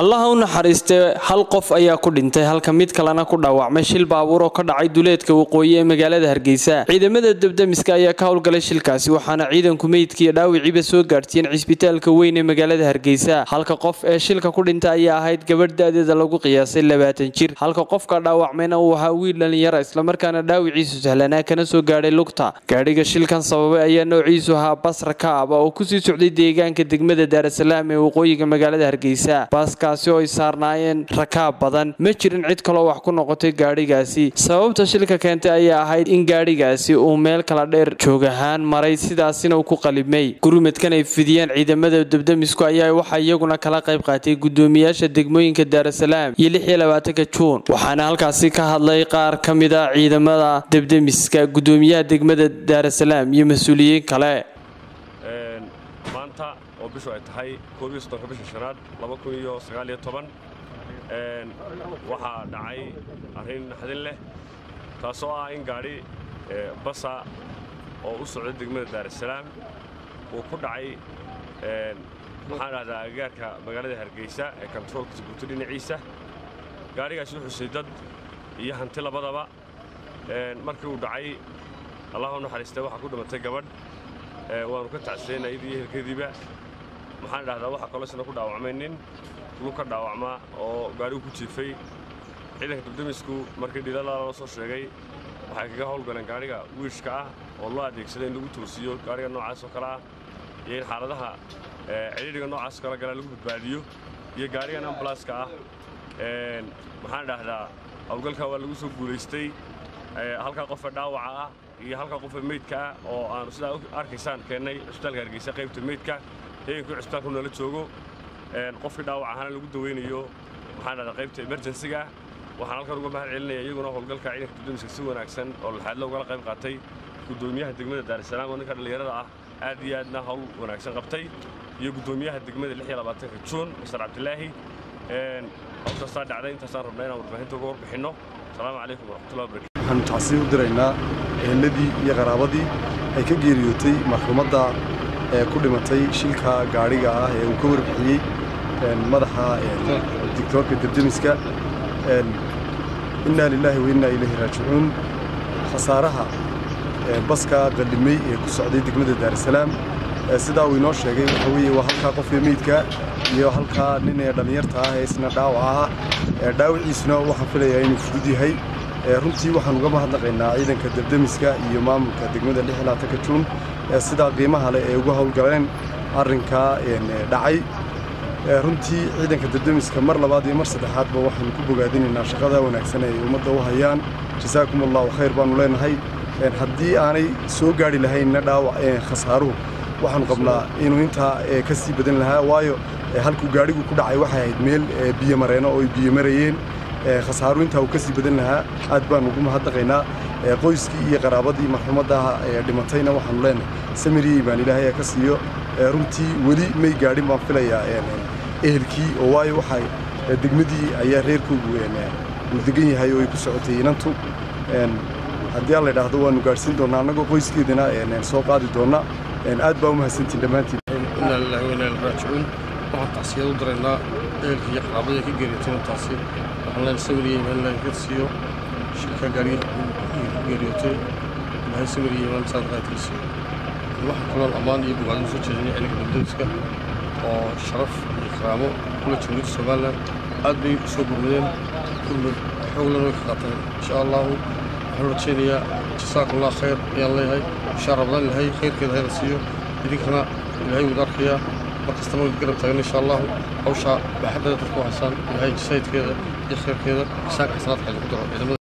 allaha u naxariistee hal qof ayaa ku dhintay halka mid kalena ku dhaawacmay shil baabuur oo ka dhacay duleedka waqooyi ee magaalada hargeysa ciidamada debdemiska ayaa ka howlgalay shilkaasi waxaana ciidanku meydkiiyo dhaawiciiba soo gaadhsiiyeen cisbitaalka weyn ee magaalada hargeysa halka qof ee shilka ku dhintay ayaa ahayd gabadh da-deeda lagu qiyaasay labaatan jir halka qofka dhaawacmayna uu ahaa wiil dhalinyara islamarkaana dhaawiciisu sahlanaa kana soo gaadhay lugta gaadhiga shilkan sababay ayaa noociisu ahaa bas rakaab oo kusii socday deegaanka degmada daarasalaam ee waqooyiga magaalada hargeysa kaasi oo ay saarnaayeen rakaab badan ma jirin cid kaloo wax ku noqotay gaadhigaasi sababta shilka keentay ayaa ahayd in gaadhigaasi uu meel kala dheer joog ahaan maray sidaasina uu ku qalibmay gurmadkan ay fidiyeen ciidamada debdemisku ayaa waxaa iyaguna kala qayb qaatay gudoomiyaasha degmooyinka daarasalaam iyo lix iyo labaatanka juun waxaana halkaasi ka hadlay qaar ka mid a ciidamada debdemiska gudoomiyaha degmada daarasalaam iyo mas-uuliyiin kale maanta oo bishu ay tahay koob iyo soddonka bisha shanaad laba kun iyo sagaal iyo toban waxaa dhacay arrin naxdin leh taasoo ah in gaadhi basa oo u socda degmada daarasalaam uu ku dhacay waxaan dhahdaa agagaarka magaalada hargeysa ee kontaroolka suguurto dhinaciisa gaadhigaasi wuxuu say dad iyo hanti labadaba markii uu dhacay allah u naxariistay waxaa ku dhimatay gabadh waanu ka tacsiyeynaa iyadii iyo ehelkeediiba maxaan dhahdaa waxaa kaloo isna ku dhaawacmay nin lug ka dhaawacmaa oo gaadhigu ku jiifay ciidanka debdemisku markii dhilala loo soo sheegay waxay kaga howlgaleen gaadhiga wiishka ah oo loo adeegsada in lagu toosiyo gaadhiga noocaas oo kale ah iyo in xaaladaha cidhiidhiga noocaas oo kale galaa lagu badbaadiyo iyo gaadhigan ambalaaska ah maxaan dhahdaa howlgalkaa waa lagu soo guulaystay halkaa qofe dhaawaca ah iyo halkaa qofe meydka ah oo aanu sidaa arkaysaan keennay cusbitaalka hargeysa qaybta meydka heegankii cusbitaalku nala joogo qofkii dhaawac ahaana lagu daweynayo maxaan dhahdaa qaybta emerjensiga waxaan halkan uga mahad celinaya iyaguna howlgalka ciidanka dudamiska si wanaagsan oo laxaadlo ugala qayb qaatay gudoomiyaha degmada daarasalaam oo ninka dhallinyarada ah aad iyo aadna howl wanaagsan qabtay iyo gudoomiyaha degmada lix iyo labaatanka juun masar cabdilaahi howshaasaa dhacday intaasaan rabnaa inaan warbaahinta uga warbixinno asalaamu calaykum waraxmatullahi wabarakatu waxaanu tacsiib u diraynaa ehelladii iyo qaraabadii ay ka geeriyootay marxuumadda ee ku dhimatay shilka gaadhiga ah ee uu ka warbixiyey madaxa digtoorka debdemiska innaa lilaahi wa innaa ilayhi raajicuun khasaaraha baska qallimey ee ku socday degmada daarasalaam sidaa uu inoo sheegay waxa weeye waa halkaa qofee meydka iyo halkaa nin ee dhallinyarta ah ee isna dhaawaca ah dhaawiciisuna waxaan filayaa inuu fudud yahay runtii waxaan uga mahadnaqaynaa ciidanka debdemiska iyo maamulka degmada lix ilaatanka juun sidaa qiimaha leh ee uga howlgaleen arrinkaa dhacay runtii ciidanka debdemiska mar labaad iyo mar saddexaadba waxaanu ku bogaadinaynaa shaqada wanaagsan ay ummadda u hayaan jasaakum allahu khayr baannu leenahay haddii aanay soo gaadhi lahaynna dhaawac khasaaruhu waxaanu qabnaa inuu intaa ka sii badan lahaa waayo halkuu gaadhigu ku dhacay waxay ahayd meel biyo mareeno oo ay biyo marayeen khasaaru intaa uu ka sii badan lahaa aad baanu ugu mahadnaqaynaa qoyskii iyo qaraabadii marxuumadda dhimatayna waxaanu leenahay samiriyey baan ilaahay ka siiyo runtii weli may gaadhin baan filayaa ehelkii oo waayo waxay degmadii ayaa reerkoogu uu degan yahay oo ay ku socotay inantu haddii aan la idhaahdo waanu gaadhsiin doonnaa annagoo qoyskeedana soo qaadi doonna aad baa u mahadsantiin dhammaantiin innaa lillahi wa innaa ilaihi raajicuun waxaan tacsiyad u diraynaa ehelkii iyo qaraabadii ka geeriyootayna taasi waxaan leen sawiriyey imaan ilaahi ka siiyo shilka gaariga ku geeriyootay ilaahay sawiriyey imaan saad qaadka siiyo waxaan kaloon ammaan iyo bogaadin soo jeedinay ciidanka debdemiska oo sharaf iyo karaamo kula jamhuuriyadda somalilan aad bay u soo gurmadeen gurmad xooglan way ka qaateen insha allahu waxaan rajaynayaa jasaakum allah khayr ayaan leeyahay bishaa rabadaan ilaahay khayrkeeda hayna siiyo idinkana ilaahay wada arkayaa mar kastana way garab taagan insha allahu hawshaa baaxaddeeda dadku haysaan ilaahay jasaayidkeeda iyo khayrkeeda misaanka xasanaadka idinku daro ciidamada